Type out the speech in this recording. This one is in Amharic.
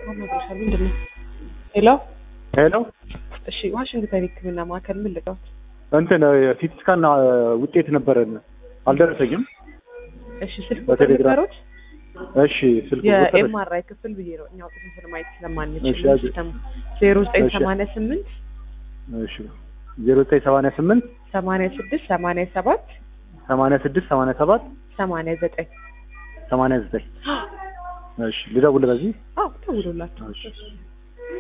አናግርሻለሁ። ምንድን ነው? ሄሎ ሄሎ እሺ፣ ዋሽንግተን ሕክምና ማዕከል ምን ልቀውት? እንትን ሲቲ ስካን ውጤት ነበረን አልደረሰኝም። እሺ፣ ስልክ ቁጥር በቴሌግራም ንገሩት። እሺ ስልክ ቁጥር የኤምአርአይ ክፍል ብዬ ነው እኛ አውጥተን ስለማየት ስለማንችል እሺ፣ ያዙ። ሲስተሙ ዜሮ ዘጠኝ እሺ። ሰማንያ ስምንት እሺ ዜሮ ዘጠኝ ሰማንያ ስምንት ሰማንያ ስድስት ሰማንያ ሰባት ሰማንያ ስድስት ሰማንያ ሰባት ሰማንያ ዘጠኝ ሰማንያ ዘጠኝ እሺ ልደውል በዚህ አዎ ደውሎላቸው እሺ